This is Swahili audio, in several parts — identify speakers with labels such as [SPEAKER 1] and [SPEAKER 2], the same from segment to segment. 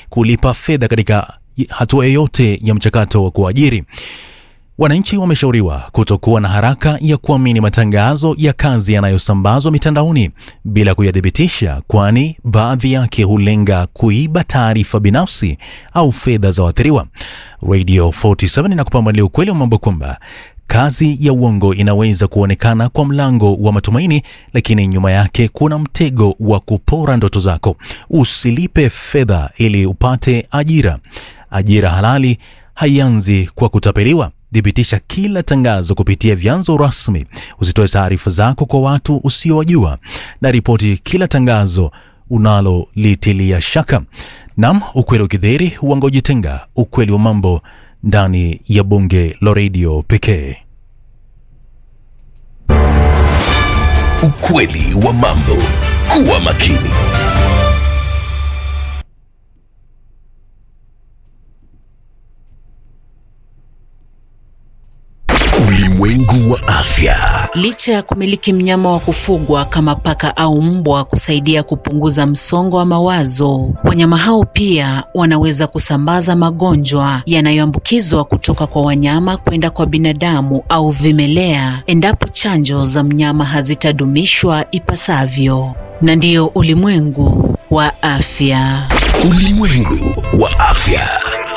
[SPEAKER 1] kulipa fedha katika hatua yoyote ya mchakato wa kuajiri. Wananchi wameshauriwa kutokuwa na haraka ya kuamini matangazo ya kazi yanayosambazwa mitandaoni bila kuyathibitisha, kwani baadhi yake hulenga kuiba taarifa binafsi au fedha za waathiriwa. Radio 47 inakupambalia ukweli wa mambo kwamba kazi ya uongo inaweza kuonekana kwa mlango wa matumaini, lakini nyuma yake kuna mtego wa kupora ndoto zako. Usilipe fedha ili upate ajira. Ajira halali haianzi kwa kutapeliwa. Thibitisha kila tangazo kupitia vyanzo rasmi. Usitoe taarifa zako kwa watu usiowajua, na ripoti kila tangazo unalolitilia shaka. Nam, ukweli ukidhihiri, uongo jitenga. Ukweli wa mambo ndani ya bunge la redio pekee.
[SPEAKER 2] Ukweli wa mambo. Kuwa makini. Ulimwengu wa afya.
[SPEAKER 3] Licha ya kumiliki mnyama wa kufugwa kama paka au mbwa kusaidia kupunguza msongo wa mawazo, wanyama hao pia wanaweza kusambaza magonjwa yanayoambukizwa kutoka kwa wanyama kwenda kwa binadamu au vimelea endapo chanjo za mnyama hazitadumishwa ipasavyo. Na ndiyo ulimwengu wa afya.
[SPEAKER 2] Ulimwengu wa afya.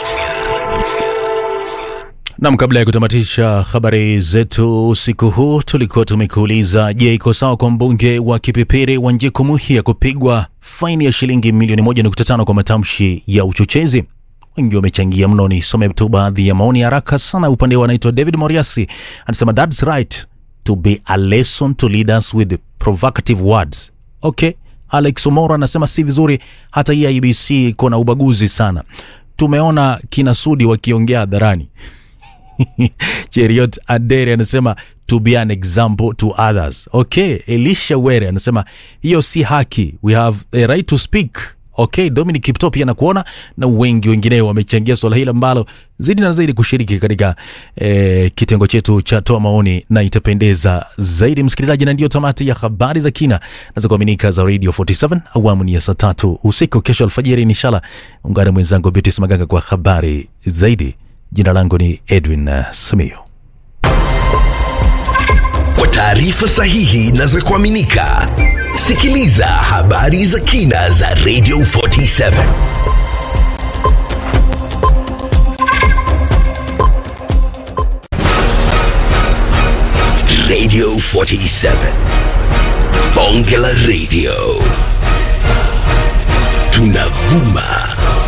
[SPEAKER 1] Nam, kabla ya kutamatisha habari zetu usiku huu, tulikuwa tumekuuliza, je, iko sawa kwa mbunge wa Kipipiri Wanjiku Muhia kupigwa faini ya shilingi milioni 1.5 kwa matamshi ya uchochezi? Wengi wamechangia mno. Nisome tu baadhi ya maoni haraka sana. Upande wa anaitwa David Moriasi anasema that's right to be a lesson to leaders with provocative words. Okay. Alex Omoro anasema si vizuri, hata hii IBC iko na ubaguzi sana. Tumeona kina Sudi wakiongea hadharani Cheriot Adere anasema to be an example to others. Okay, Elisha Were anasema hiyo si haki, we have a right to speak. Okay, Dominic Kipto pia nakuona na wengi wengineo wamechangia swala hili ambalo zidi na zaidi kushiriki katika eh, kitengo chetu cha toa maoni na itapendeza zaidi msikilizaji, na ndiyo tamati ya habari za kina na za kuaminika za Radio 47 awamu ni ya saa tatu usiku. Kesho alfajiri inshallah ungane mwenzangu Beatrice Maganga kwa habari zaidi. Jina langu ni Edwin uh, Simiyu.
[SPEAKER 2] Kwa taarifa sahihi na za kuaminika, sikiliza habari za kina za Radio 47. Radio 47. Bonge la Radio. Tunavuma